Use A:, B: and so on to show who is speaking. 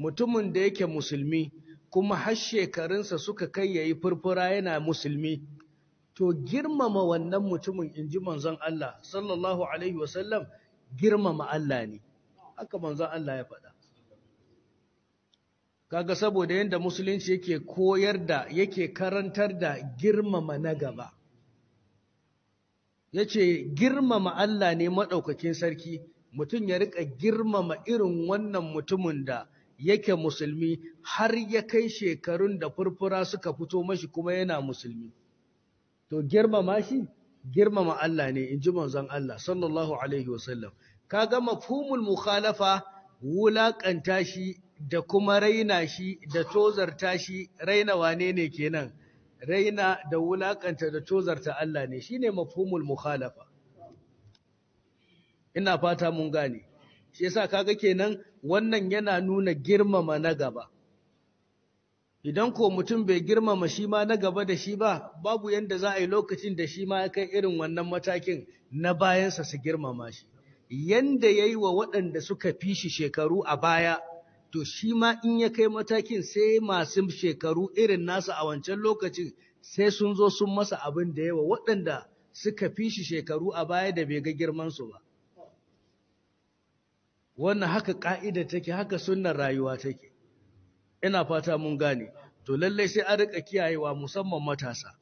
A: mutumin da yake musulmi kuma har shekarunsa suka kai yayi furfura yana musulmi to girmama wannan mutumin inji manzon Allah sallallahu alaihi wasallam girmama Allah ne haka manzon Allah ya faɗa kaga saboda yanda musulunci yake koyar da yake karantar da girmama na gaba yace girmama Allah ne madaukakin sarki mutum ya rika girmama irin wannan mutumin da yake musulmi har ya kai shekarun da furfura suka fito mashi kuma yana musulmi to girmama shi girmama Allah ne inji manzon Allah sallallahu alaihi wasallam kaga mafhumul mukhalafa wulakanta shi da kuma raina shi da tozarta shi raina wane ne kenan raina da wulakanta da tozarta Allah ne shine mafhumul mukhalafa ina fata mun gane shi yasa kaga kenan wannan yana nuna girmama na gaba idan ko mutum bai girmama shi ma na gaba da shi ba babu yanda za a yi lokacin da shi ma ya kai irin wannan matakin na bayansa su girmama shi yanda ya yi wa waɗanda suka fi shi shekaru a baya to shi ma in ya kai matakin sai masu shekaru irin nasa a wancan lokacin sai sun zo sun masa abin da yawa waɗanda suka fi shi shekaru a baya da bai ga girmansu ba wannan haka ƙa'ida take haka sunnar rayuwa take ina fata mun gane to lallai sai an rika kiyayewa musamman matasa